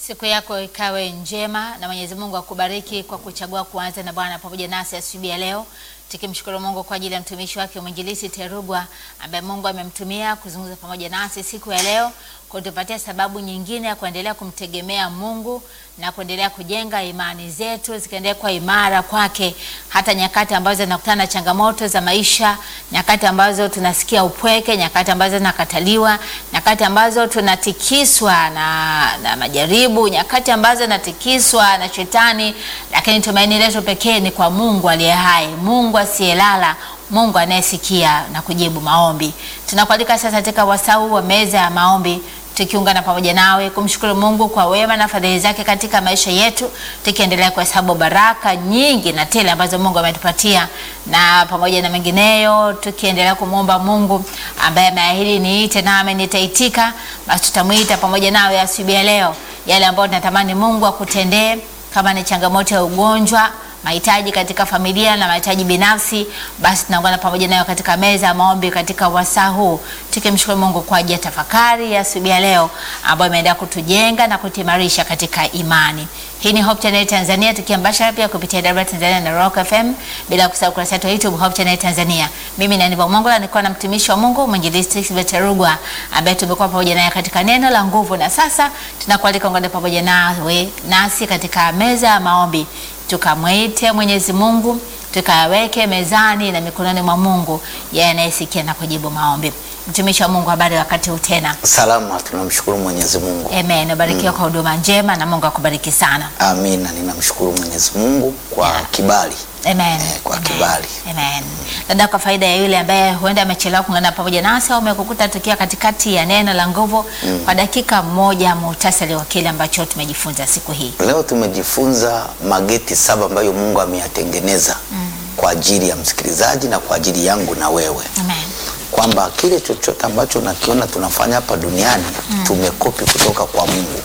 Siku yako ikawe njema na Mwenyezi Mungu akubariki kwa kuchagua kuanza na Bwana pamoja nasi asubuhi ya leo, tukimshukuru Mungu kwa ajili ya mtumishi wake mwinjilisi Terugwa ambaye Mungu amemtumia kuzungumza pamoja nasi siku ya leo, kutupatia sababu nyingine ya kuendelea kumtegemea Mungu na kuendelea kujenga imani zetu zikaendelea kuwa imara kwake, hata nyakati ambazo tunakutana na changamoto za maisha, nyakati ambazo tunasikia upweke, nyakati ambazo tunakataliwa, nyakati ambazo tunatikiswa na, na majaribu, nyakati ambazo tunatikiswa na shetani, lakini tumaini letu pekee ni kwa Mungu aliye hai, Mungu asiyelala Mungu anayesikia na kujibu maombi. Tunakualika sasa katika wasau wa meza ya maombi tukiungana pamoja nawe kumshukuru Mungu kwa wema na fadhili zake katika maisha yetu, tukiendelea kuhesabu baraka nyingi na tele ambazo Mungu ametupatia na pamoja na mengineyo, tukiendelea kumwomba Mungu ambaye ameahidi niite nami nitaitika. Basi tutamwita pamoja nawe asubuhi ya leo, yale ambayo tunatamani Mungu akutendee, kama ni changamoto ya ugonjwa mahitaji katika familia na mahitaji binafsi, basi tunaungana pamoja nayo katika meza ya maombi katika wasaa huu, tukimshukuru Mungu kwa ajili ya tafakari ya asubuhi ya leo ambayo imeendelea kutujenga na kutuimarisha katika imani. Hii ni Hope Channel Tanzania, tukiambasha pia kupitia Dar Tanzania na Rock FM, bila kusahau kurasa yetu ya YouTube Hope Channel Tanzania. Mimi ni Aniva Mongola, nilikuwa na mtumishi wa Mungu mwinjilisti Terugwa ambaye tumekuwa pamoja naye katika neno la nguvu, na sasa tunakualika ungane pamoja nawe nasi katika meza ya maombi tukamwite Mwenyezi Mungu tukaweke mezani na mikononi mwa Mungu, yeye anayesikia na kujibu maombi. Mtumishi wa Mungu, habari wakati huu tena? Salama, tunamshukuru Mwenyezi Mungu. Amen. Ubarikiwa kwa huduma njema na Mungu akubariki sana. Amina, ninamshukuru Mwenyezi Mungu kwa Yeah. kibali. Amen. Eh, kwa Amen. kibali. Amen. Dada, kwa faida ya yule ambaye huenda amechelewa kuungana pamoja nasi au umekukuta tukiwa katikati ya neno la nguvu, kwa dakika moja, muhtasari wa kile ambacho tumejifunza siku hii. Leo tumejifunza mageti saba ambayo Mungu ameyatengeneza kwa ajili ya msikilizaji na kwa ajili yangu na wewe, Amen. kwamba kile chochote ambacho nakiona tunafanya hapa duniani tumekopi kutoka kwa Mungu.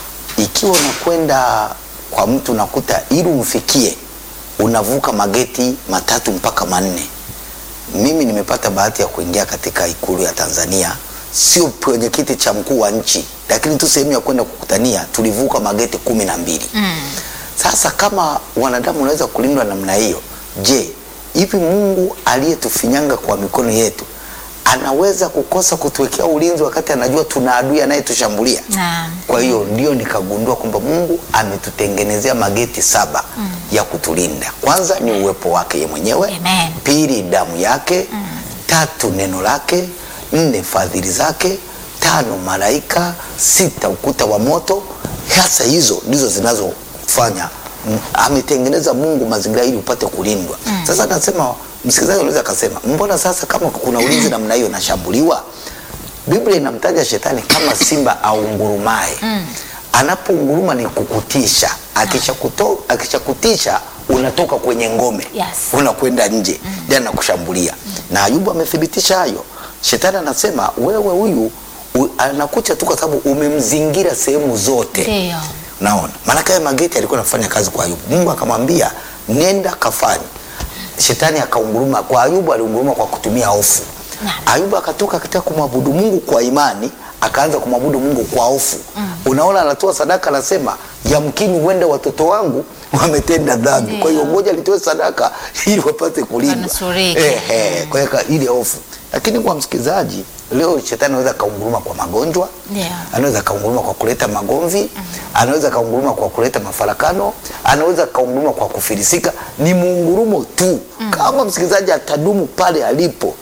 Ikiwa unakwenda kwa mtu unakuta ili umfikie unavuka mageti matatu mpaka manne. Mimi nimepata bahati ya kuingia katika ikulu ya Tanzania, sio kwenye kiti cha mkuu wa nchi, lakini tu sehemu ya kwenda kukutania tulivuka mageti kumi na mbili. Sasa kama wanadamu unaweza kulindwa namna hiyo, je, hivi Mungu aliyetufinyanga kwa mikono yetu anaweza kukosa kutuwekea ulinzi wakati anajua tuna adui anayetushambulia? Naam. Kwa hiyo ndio nikagundua kwamba Mungu ametutengenezea mageti saba ya kutulinda. Kwanza ni uwepo wake ye mwenyewe, Amen. pili damu yake, tatu neno lake, nne fadhili zake, tano malaika, sita ukuta wa moto. Hasa hizo ndizo zinazofanya mm, ametengeneza Mungu mazingira ili upate kulindwa. Sasa nasema msikilizaji anaweza akasema, mbona sasa kama kuna ulinzi namna hiyo nashambuliwa? Biblia inamtaja shetani kama simba aungurumaye. Anapounguruma ni kukutisha, akishakuto- akishakutisha unatoka kwenye ngome Yes. unakwenda nje, ndiye anakushambulia. Na Ayubu amethibitisha hayo. Shetani anasema wewe huyu u- anakucha tu kwa sababu umemzingira sehemu zote. Ndio. Naona maanake haya mageti alikuwa anafanya kazi kwa Ayubu. Mungu akamwambia nenda kafanye. Shetani akaunguruma kwa Ayubu, aliunguruma kwa kutumia hofu. Naam. Ayubu akatoka katika kumwabudu Mungu kwa imani, akaanza kumwabudu Mungu kwa hofu. Unaona, anatoa sadaka, anasema yamkini huenda watoto wangu wametenda dhambi, kwa hiyo ngoja nitoe sadaka ili wapate kulindwa. Wanusurike. Ehe, kwa hiyo ka- ile hofu. Lakini kwa msikilizaji, leo shetani anaweza akaunguruma kwa magonjwa Ndio. anaweza kaunguruma kwa kuleta magomvi, anaweza kaunguruma kwa kuleta mafarakano, anaweza kaunguruma kwa kufilisika. Ni muungurumo tu. Kama msikilizaji atadumu pale alipo,